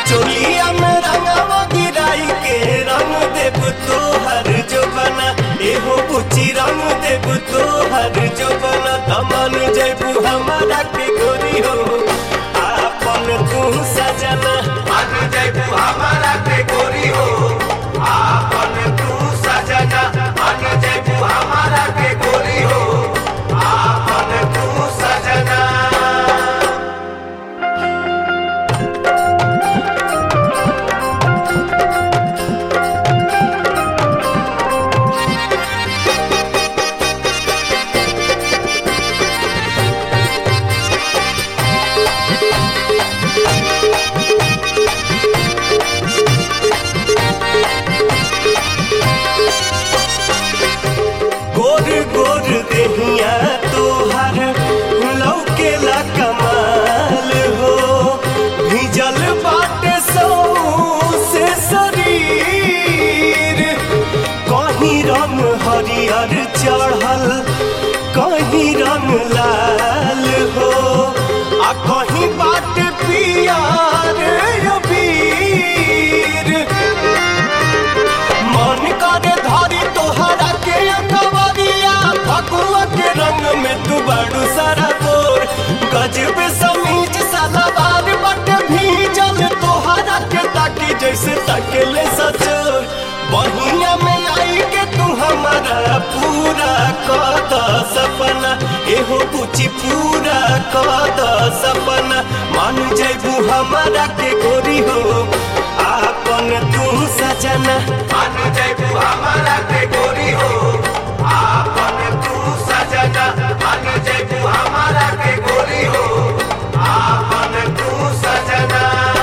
चोलिया में रंगवा गिराई के रंग देव तोहर जो बना एहो बुची रंग देव तोहर जो बना तमन जैबू हमारा के गोरी हो आपन तू सजना मान जैबू हमारा के गोरी हो आपन तू सजना मान जैबू हमारा के गोरी हो आपन तू सजना गोर गोर देहिया तोहर लौकेला कमाल हो भिजल बाटे सौ से शरीर कहीं रंग हरियर चढ़ल कहीं रंग लाल हो आ कहीं बाट पियार अबीर मन करे धारी तोहरा के कवरिया फगुआ के रंग में तू बड़ू सारा बोर गजब समीज सलवार बट भीजल तोहरा के ताकी जैसे तकले सचोर बहिया में आई के तू हमारा पूरा कद सपना एहो पूछी पूरा कद सपना मान जैबू हमारा के गोरी हो आपन तू सजना मान जैबू हमारा के गोरी हो आपन तू सजना मान जैबू हमारा के गोरी हो आपन तू सजना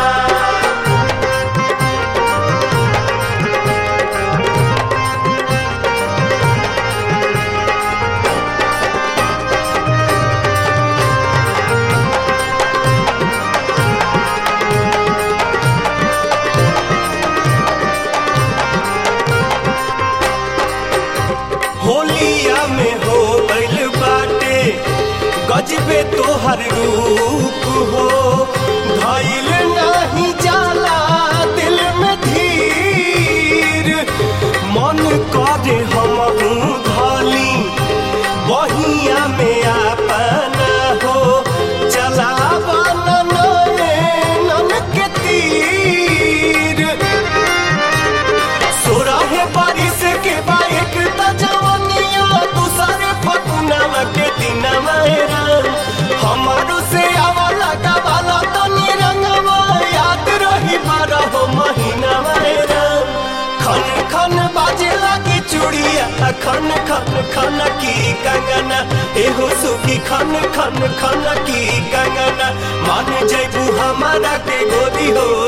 होलिया में हो गइल बाटे गजबे तोहर रूप हो धइल नाही जाला दिल में धीर मन करे हम धली बहिया में अपना हो चलावा नन के तीर सोरहे बारिश के बाइक त जवनिया दूसरे फकुनवा के दिनवा राम हमारो से आवा लगा वाला तो निरंगवा याद रही बारह महीनावा राम खन खन बाजे लगी चूड़िया खन खन खन की कंगना एहो सुखी खन खन खन की कंगना मान जैबू हमारा के गोदी हो